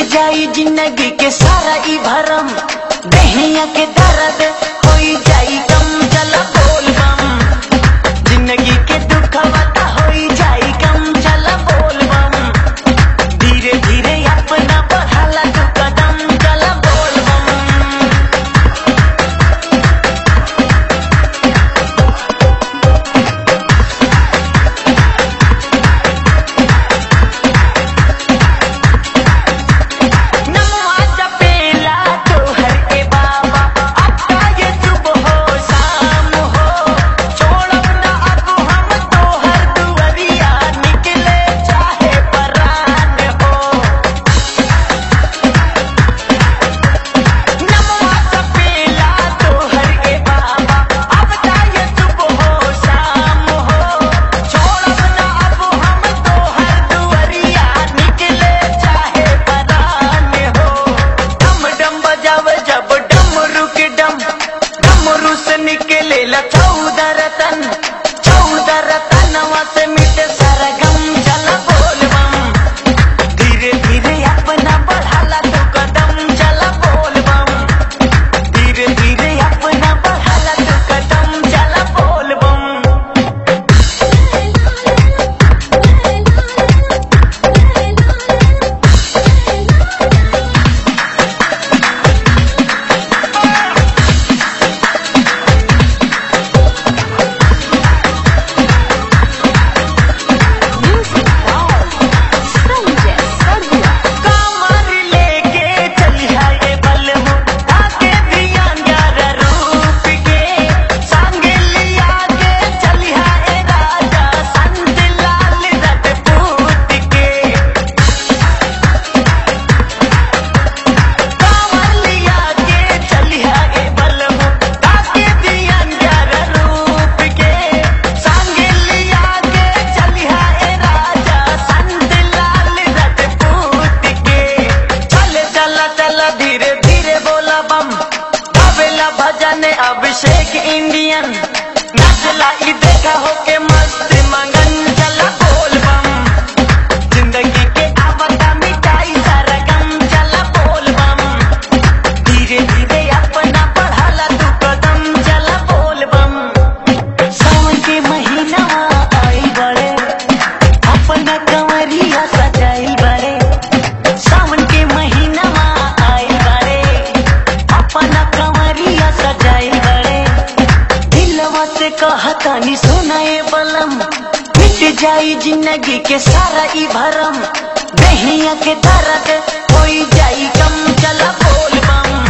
जाई जिंदगी के सारा ई भरम दहिया के दर्द होई जाई कम चला बोल बम जिंदगी के दुख बता होई जाई कम चला बोल बम धीरे धीरे अपना बढ़ाला तू कदम चला बोल बम नमवा जपेला तोहर के बाबा आता ये सुबह हो शाम हो छोड़ब ना अब हम तोहर दुआरिया निकले चाहे परान हो नमवा जपेला तोहर के बाबा आता ये सुबह हो शाम हो छोड़ब ना अब हम तोहर दुआरिया निकले चाहे परान हो डम डम बजाव जब डमरू के डम डमरू से निकले ला चौदह रतन चौदह रतनवा से मिटे सारा गम चला बोल बम धीरे धीरे अपना बढ़ाला तो कदम चला बोल बम धीरे धीरे अपना बढ़ाला तो कदम चला बोल बम कमर लेके चलिया ये बलमु आके दिया ग्यारह रूप के संग लिया के चलिया ए राजा संत लाल रजपूत के कमर लिया के चलिया ए बलमु आके दिया ग्यारह रूप के संग लिया के चलिया ए राजा संत लाल रजपूत के चल चला चला धीरे धीरे बोला बम गावेला भजन अभिषेक इंडियन नचला ई देखा हो के मस्त मंगन चला बोल बम जिंदगी के आवता मिटाई सारा गम चला बोल बम धीरे धीरे अपना बढ़ाला तू कदम चला बोल बम सावन के महीना आई बड़े अपना कंवरिया सजाइल बड़े सावन के महीना आई बड़े अपना कंवरिया सजाइल बड़े दिलवा से कहतानी सुनाए बलम मिट जाई जिंदगी के सारा ई भरम दहिया के दर्द होई जाई कम चला बोल बम